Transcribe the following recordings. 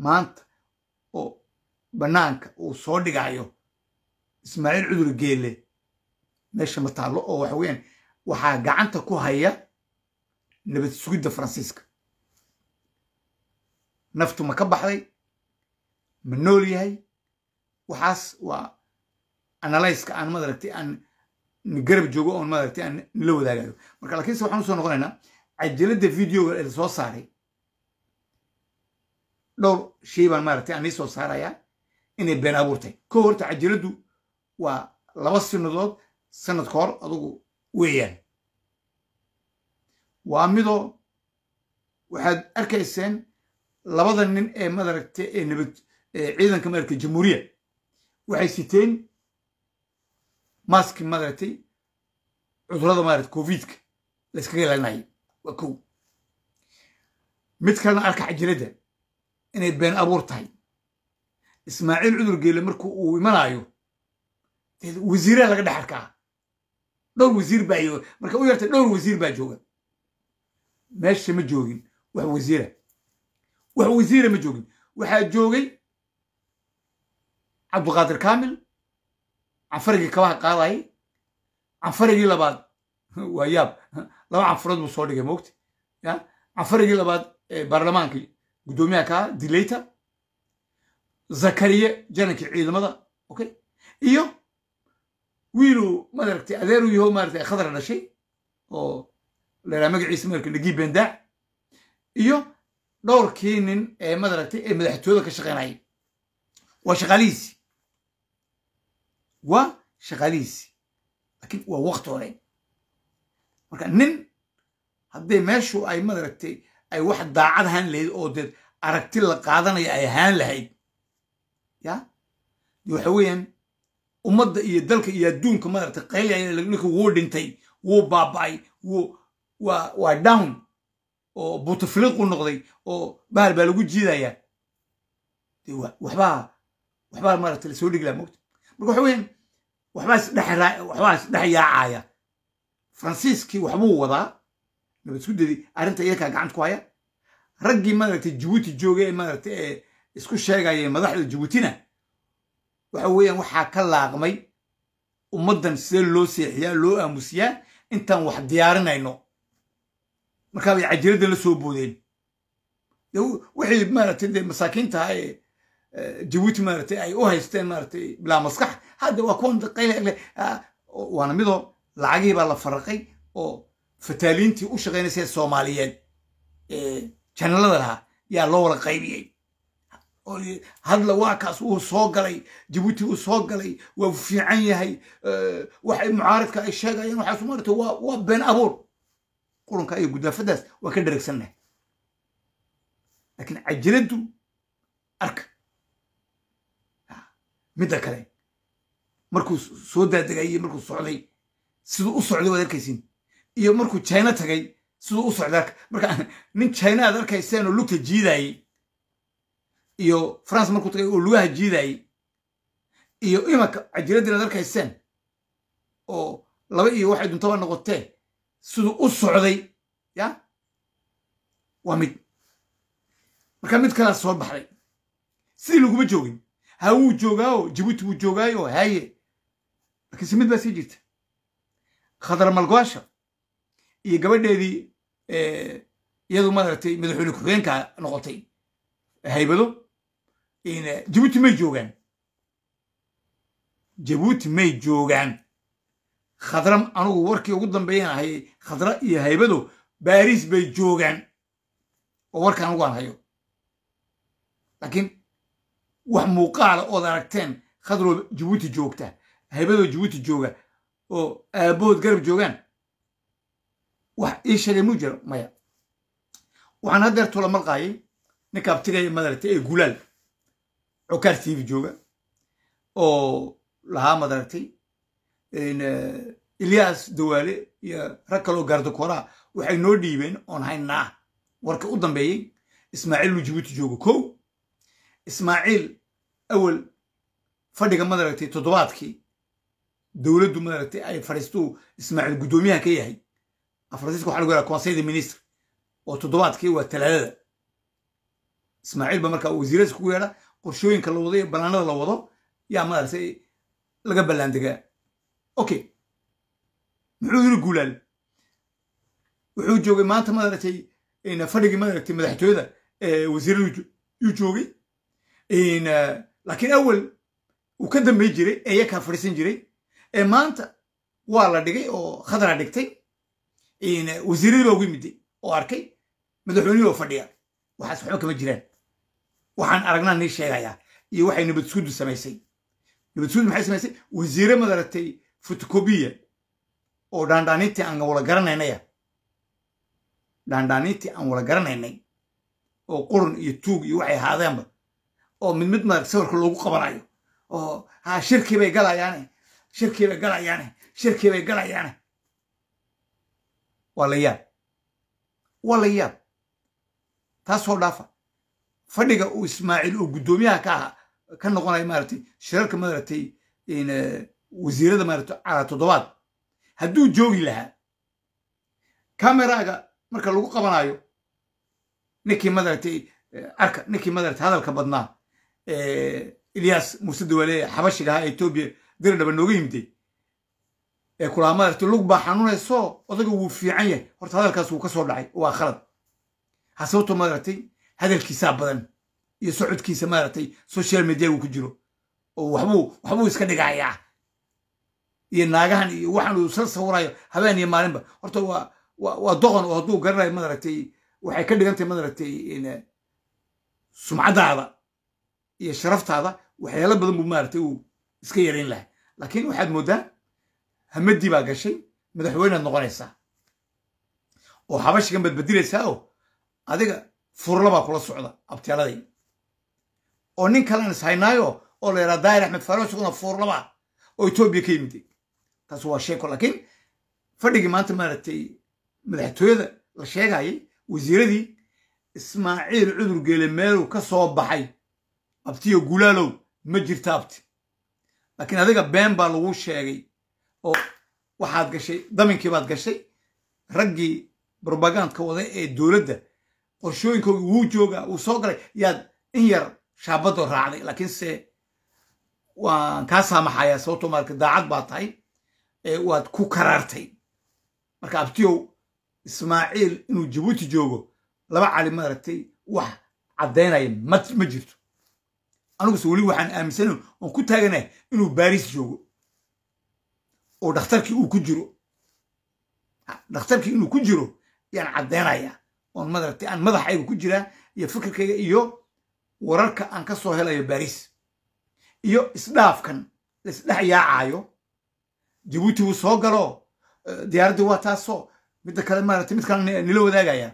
maanta oo bannaanka uu soo dhigayo ismaaciil cudur geelle meesha ma taallo oo waxa weeyaan waxaa gacanta ku haya nabad sugidda faransiiska naftu ma ka baxday ma nool yahay waxaas waa analyska aan madaragtay aan garab joogo oon madaragtay aan nila wadaagayo marka laakiinse waxaan usoo noqonaynaa cajaladda videoga ee soo saaray dhowr shay baan maaragtay aan ii soo saarayaa inay been abuurtay ko horta cajaladdu waa laba sinadood sanad ka hor adugu weeyaan waa midoo waxaad arkayseen labada nin ee madaragtay ee nabad ciidanka madaragtay jamhuuriya waxay siteen maski madaragtay cudurada maaragtay covidka la iskaga ilaalinayay waa kow mid kalena arka cajiladda inay been abuur tahay ismaaciil cudur geele marku uu imanayo wasiiraa laga dhex arkaa dhowr wasiir baa marka u yartay dhowr wasiir baa jooga meesha ma joogin wax wasiira wax wasiira ma joogin waxaa joogay cabduqaadir kaamil canfarigii kabaha qaadayay canfarigii labaad waa yaab laba canfarood buu soo dhigay moogta ya canfarigii labaad ee baarlamaanka guddoomiyaha kaa dilayta zakariye janankii ciidamada okay iyo wiiluu madaragtay adeeru yaho maaragtay khadra dhashay oo laydhaha magaciisa madaragtay nagii bendaac iyo dhowrkii nin ee madaragtay ee madaxtooyada ka shaqaynayay waa shaqaalihiisi waa shaqaalihiisi laakiin waa wakti hore marka nin hadday meeshu ay madaragtay ay wax daacad ahaan lahayd oo deed aragti la qaadanaya ay ahaan lahayd ya waxa weeyaan ummadda iyo dalka iyo adduunka madaragtay qaylaya ninka wuu dhintay wuu baaba'ay wuu waa waa down oo butafiliqu noqday oo bahal baa lagu jiidayaa waxbaa waxbaa maaragtay lasoo dhigi laha mogta marka waxa weeyaan waxbaa isdhex waxbaa isdhex yaacaya faransiiskii waxbuu wadaa nabad suddadii arrinta iyakaa gacanta ku haya raggii maaragtay jabuuti joogay ee maaragtay ee isku sheegaya madaxda jabuutina waxa weeyaan waxaa ka laaqmay ummaddan sidee loo seexiyaa loo aamusiyaa intaan wax diyaarinayno markaa bay cajiradda la soo boodeen wixii maaragtay dee masaakiintaha ee jabuuti maaragtay ay u haysteen maaragtay bilaa maskax hadda waa kuwan qayle waana midoo lacagihii baa la faraqay oo fataaliintii u shaqaynaysay soomaaliyeed ee janalada lahaa yaa loo wada qaybiyey hadla waa kaas wuu soo galay jabuuti wuu soo galay waa fiican yahay waxay mucaaridka ay sheegayeen waxaas maarata waa waa been abuur qurunka iyo gudaafadaas waan ka dheregsannahay laakiin cajiladdu arka midda kale markuu soo daadegayey markuu socday siduu u socday waad arkaysin iyo markuu china tagay siduu u socday arka marka nin china aad arkayseen oo lugta jiidayey iyo france markuu tagay oo lugaha jiidayey iyo imanka cajiladii aad arkayseen oo laba iyo waxay duntaba noqotee siduu u socday ya waa mid marka mid kalaa soo baxday sidii laguma joogin ha wuu joogaayo jabuuti wuu joogaayo haye laakiinse mid baa sii jirta khadar malgoasha iyo gabadheedii iyadu maaragtay madaxweyne ku-xigeenka noqotay haybado jabuuti may joogaan jabuuti may joogaan khadra anugu warkii ugu dambeeyaan ahayay khadra iyo haybado baariis bay joogaan oo warka anugu aan hayo laakiin wax muuqaala ood aragteen khadroo jabuuti joogta haybadoo jabuuti jooga oo aabbahood garab joogaan wax ii sheegay muu jiro maya waxaan haddeer tula malqaayay ninka abtigaya madaragtay ee gulaal cokaar tv jooga oo lahaa madaragtay ilyaas dawaale iyo rag kaloo gaardakoraa waxay noo dhiibeen oon haynaa warka u dambeeyey ismaaciil lu jabuuti joogo kow ismaaciil awal fadhiga madaragtay toddobaadkii dowladdu madaragtay ay fadhiistuu ismaaciil guddoomiyaha ka yahay faransiiska waxa lagu yahaa conseil de ministre oo toddobaadkii waa talaadada ismaaciil ba markaa wasiiradiis kugu yeedha qorshooyinka la wado iyo ballaanada la wado yaa maaragtay laga ballaandegaa okay muxuu yiri guulaal wuxuu joogay maanta maaragtay fadhigii maaragtay madaxtooyada wasiiradu yuu joogay laakiin awel uu ka dambay jiray ee yakaa fadhiisan jiray ee maanta waa la dhigay oo khadra dhigtay wasiiradii baa ugu yimiday oo arkay madaxweynihii oo fadhiya waxaas waxba kama jiraan waxaan aragnaa nii sheegayaa iyo waxay nabadsuguddu samaysay nabadsuguddu maxay samaysay wasiire madaragtay fotocobiya oo dhaandhaanintii aan wala garanaynaya dhaandhaanintii aan wala garanaynay oo qurun iyo tuug iyo waxay ahaadeenba oo mid mid maaragta sawirka loogu qabanayo oo ha shirkii bay galayaane shirkii bay galayaane shirkii bay galayaane waa la yaab waa la yaab taasoo dhaafa fadhiga uu ismaaciil oo guddoomiyaha ka aha ka noqonaya maaragtay shirarka maaragtay wasiirada maaragtay calaa toddobaad hadduu joogi lahaa kameraaga marka lagu qabanayo ninkii madaragtay arka ninkii madaragtay hadalka badnaa ilyas muuse dawaale xabashiga ahaa etoobiya diridhaba nooga yimiday ee kulaa madaragtay lug baa xanuunayso odaga wuu fiican yahay horta hadalkaas wuu ka soo dhacay waa khalad ha sababto madaragtay hadalkiisaa badan iyo socodkiisa maaragtay social media uu ku jiro oo waxbuu waxbuu iska dhigayaa iyo naagahan iyo waxaan uu sal sawirayo habeen iyo maalinba horta waa waa doqon oo hadduu garanayo madaragtay waxay ka dhigan tahay madaragtay sumcaddaada iyo sharaftaada waxyaalo badan buu maaragtay uu iska yarayn lahaa laakiin waxaad mooddaa hamadii baa gashay madaxweynead noqonaysaa oo habashigan baad bedilaysaa oo adiga furla baa kula socda abtyaaladay oo nin kalean is haynaayo oo la yidhaha daahir axmed faaro isaguna fuurlaba oo etoobiya ka yimiday taas waa sheeko laakiin fadhigii maanta maaragtay madaxtooyada la sheegayay wasiiradii ismaaciil cudur geele meeluu ka soo baxay abtiyo gulaalow ma jirta abti laakiin adiga been baa lagu sheegay oo waxaad gashay daminkii baad gashay raggii brobagandka waday ee dowladda qorshooyinkoogi wuu joogaa wuu soo galay yaad in yar shaabadoo raacday laakiinse waan kaa saamaxayaa sababtoo marka daacad baa tahay waad ku karaartay marka abtiyow ismaaciil inuu jabuuti joogo laba cali maaragtay wax caddaynaya ma jirto aniguse weli waxaan aaminsana oon ku taaganahay inuu baariis joogo oo dhakhtarkii uu ku jiro dhakhtarkii inuu ku jiro yaan caddaynayaa oon madaragtay aan madaxayga ku jiraa iyo fikirkayga iyo wararka aan ka soo helayo baariis iyo isdhaafkan laisdhex yaacaayo jabuuti wuu soo galo diyaaraddii waa taasoo midda kale maaragtay mid kale nila wadaagaya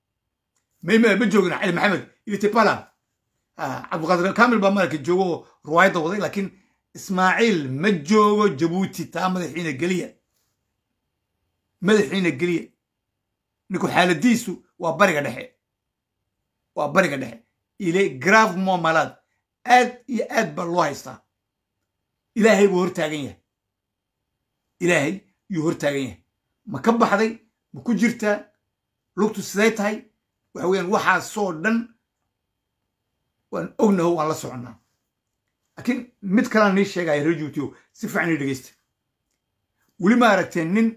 ma joogin cali maxamed iyo tipala cabdiqaadir kamil baa maaragtay joogo oo ruwaayadda waday laakiin ismaaciil ma joogo jabuuti taa madaxiina geliya madaxiina geliya ninku xaaladiisu waa bariga dhexe waa bariga dhexe ile grave momalaad aad iyo aad baa loo haystaa ilaahay buu hortaagan yahay ilaahay yuu hortaagan yahay ma ka baxday ma ku jirtaa lugtu siday tahay waxa weyaan waxaasoo dhan waan ognaho waan la soconnaa laakiin mid kalaan nii sheegaya reer juutiyo si fiican ii dhegeysta weli ma aragteen nin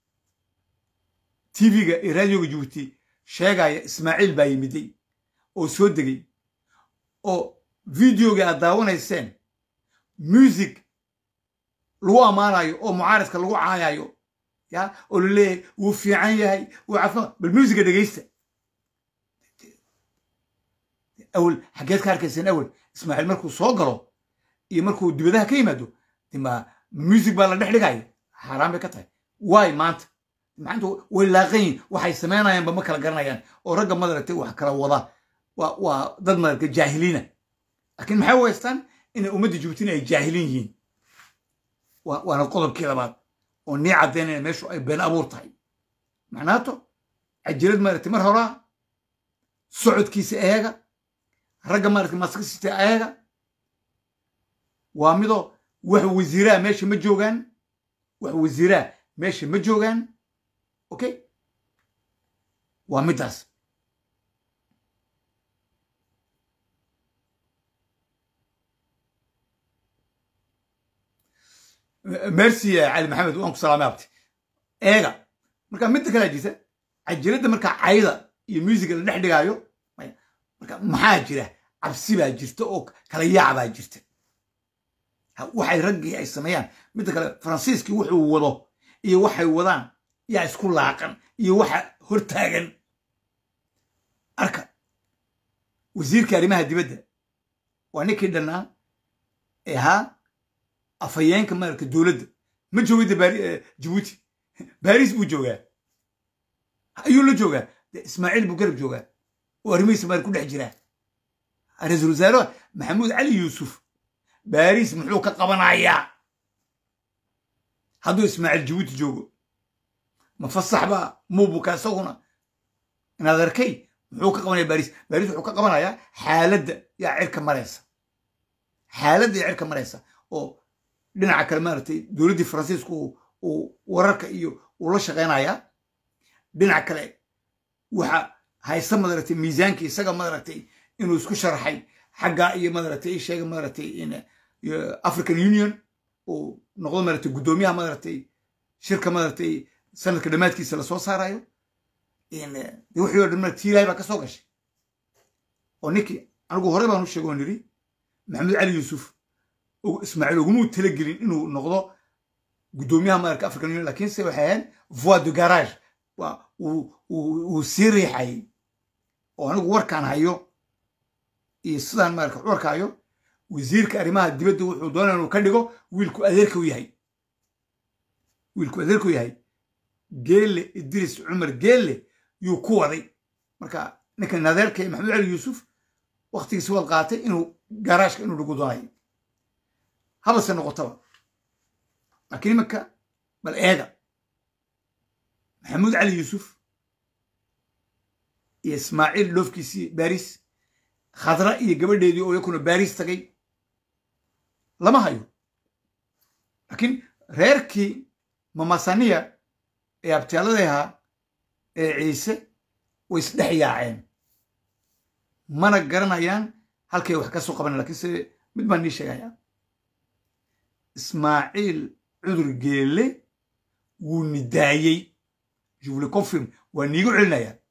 tv-ga iyo raadioga jabuuti sheegaya ismaaciil baa yimiday oo soo degay oo videoga aad daawanayseen music lagu ammaanayo oo mucaaradka lagu caayayo ya oo la leeyahay wuu fiican yahay wuu cafima bal musiga dhegeysta awel xaggeed ka arkayseen awel ismaaciil markuu soo galo iyo markuu dibadaha ka yimaado dima music baa la dhex dhigaya xaaraan bay ka tahay waay maanta maanta way laaqan yihin waxay samaynayaanba ma kala garanayaan oo ragga madaragtay wax kala wada waa dad madaragtay jaahiliina laakiin maxay u haystaan inay ummadda jabuutina ay jaahilin yihiin waana qodobkii labaad oo nii caddaynaya meeshu ay been abuur tahay macnaato cajirad maaragtay mar horaa socodkiisa eega ragga maaragtay maskasita eega waa midoo wax wasiiraha meesha ma joogaan wax wasiiraha meesha ma joogaan okay waa middaas merci cali maxamed waan ku salaamay abti eega marka midda kale jirta cajiradda marka cayda iyo musiga la dhex dhigaayo marka maxaa jira cabsi baa jirta oo kala yaac baa jirta waxay raggii ay sameeyaan midda kale faransiiskii wuxuu wado iyo waxay wadaan yaa isku laaqan iyo waxa hortaagan arka wasiirka arrimaha dibadda waa ninkii dhannaa ee ahaa afhayeenka maaragta dowladda ma joogida jabuuti baris buu joogaa ayuu la joogaa de ismaaciil buu garab joogaa oo arrimihiisa maari ku dhex jiraa ra-iisul wasaare maxamuud cali yuusuf baris muxuu ka qabanayaa hadduu ismaaciil jabuuti joogo ma fasax baa muubuka isaguna inaad arkay muxuu ka qabanaya baris baris wuxuu ka qabanayaa xaaladda yaa cirka maraysa xaaladda yaa cirka maraysa oo dhinaca kale maaragtay dowladdii faransiisku uu wararka iyo uu la shaqaynayaa dhinaca kale waxa haysta madaragtay miisaankii isaga madaragtay inuu isku sharaxay xaggaa iyo madaragtay sheega madaragtay african union uu noqdo maaragtay guddoomiyaha madaragtay shirka madaragtay sanadka dhammaadkiisa lasoo saarayo de wixii o dhan marka tiilaahay baa ka soo gashay oo ninkii anigu horey baan u sheegay oo nidhi maxamed cali yuusuf ismaaciil ugumuu talagelin inuu noqdo guddoomiyaha madarka african union lakiinse waxay ahayd voi de garage waa uu sii riixayay oo anigu warkaan hayo iyo sidaan maarka warka hayo wasiirka arrimaha dibadda wuxuu doonaya inuu ka dhigo wiilku adeerka u yahay wiilku adeerka u yahay geelle idris cumar geelle yuu ku waday marka ninkan adeerka maxamed cali yuusuf waktigiisi waad qaatay inuu garaashka inuu dhigu doonayo habase noqotaba laakiin imanka bal eega maxamuud cali yuusuf iyo ismaaciil dhoofkiisii baris khadra iyo gabadheedii oo yakuna baris tagay lama hayo laakiin reerkii mamasaniya ee abtiyaaladii ahaa ee ciise way isdhex yaaceen mana garanayaan halkay wax ka soo qabanay lakiinse mid baan nii sheegayaa ismaaciil cudur geelle wuu nidaayey je vous le confirme waa niigu celinayaa